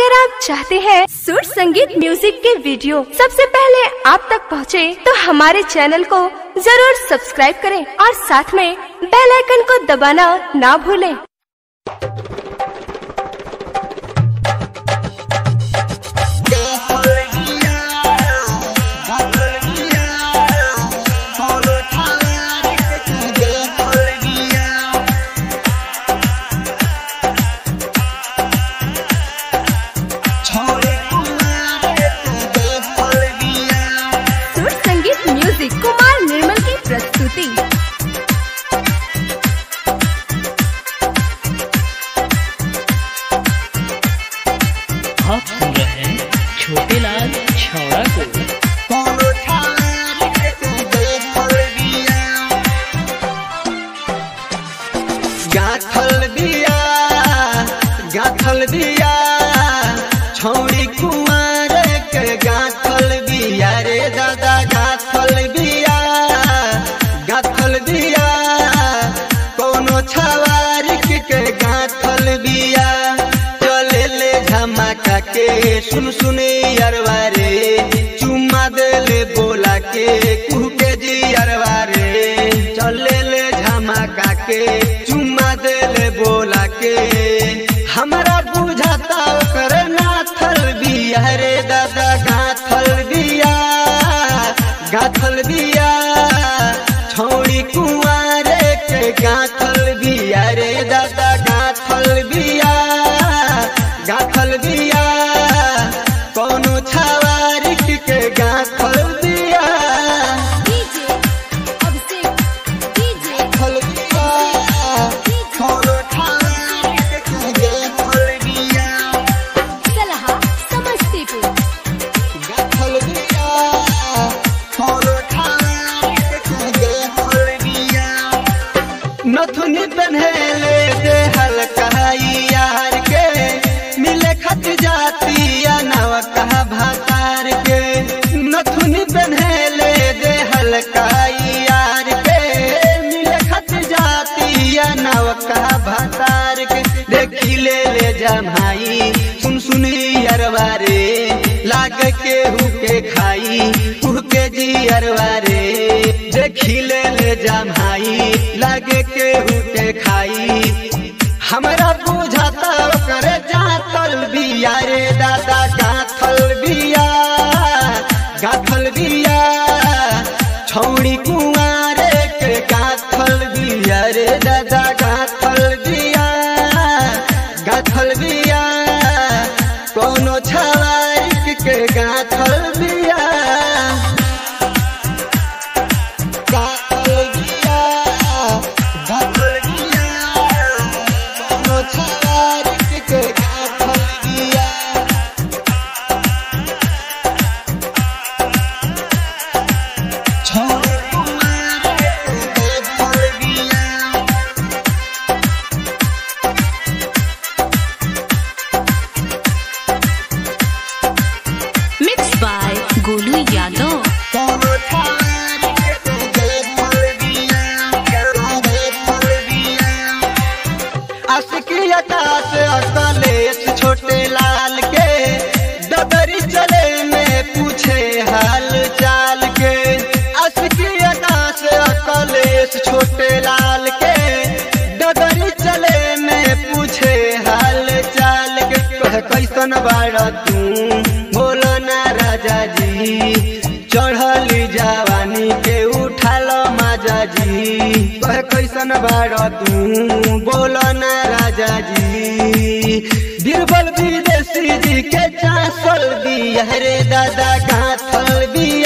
अगर आप चाहते हैं सुर संगीत म्यूजिक के वीडियो सबसे पहले आप तक पहुंचे, तो हमारे चैनल को जरूर सब्सक्राइब करें और साथ में बेल आइकन को दबाना ना भूलें। सुर संगीत म्यूजिक कुमार निर्मल की प्रस्तुति आप सुन रहे हैं छोटे लाल छौड़ा को गाथल बिया गाथल बिया छौड़ी कुमार के गाथल बिया रे दादा गाथल बिया गाथल बिया कोनो छवारिक के गाथल बिया चले ले झमाका के सुन सुनी अरवा रे चुम्मा देले बोला के कुह के जी अरवा रे चले ले झमाका के चुम्मा देले बोला के हमरा बुझाता ओकर नाथल बिया रे दादा गाथल बिया गाथल बिया छौड़ी कुंवर के गाथल बिया रे दादा गाथल बिया गाथल बिया कोनो छवारिक के गाथल बिया गाथल बिया कोनो छवारिक के गाथल बिया गाथल बिया कोनो छवारिक के गाथल बिया नथुनी पहले दे हल्का यार के मिले खत जातिया नव कहा भातार के नथुनी पहले दे हल्का यार के मिले खत जातिया नव कहा भातार के देखी ले ले जमाई सुन सुनी अरवा रे लाग के हुके खाई हुके जी अरवा रे देखी ले ले जमाई लागे के हुके खाई हमरा बुझाता ओकर जातल बिया रे दादा गाथल बिया गाथल बिया छौड़ी कुंवार के गाथल बिया रे दादा गाथल बिया गाथल बिया कोनो छवारिक के गाथल बिया गाथल बिया गाथल बिया कोनो छवारिक के गाथल बिया छौड़ी कुंवार के गाथल बिया मिक्स बाय गोलू यादव कोनो छवारिक के गाथल बिया गाथल बिया असिकियता से अकलेश छोटे लाल के डबरी चले में पूछे हाल चाल के असिकियता से अकलेश छोटे लाल के डबरी चले में पूछे हाल चाल के कह कैसन बाड़ तू बोलो ना राजा जी चढ़ली जवानी के उठाल माजा जी कह कैसन बाड़ तू बोलो ना राजा जी बीरबल विदेशी जी के चासल बिया रे दादा गाथल बिया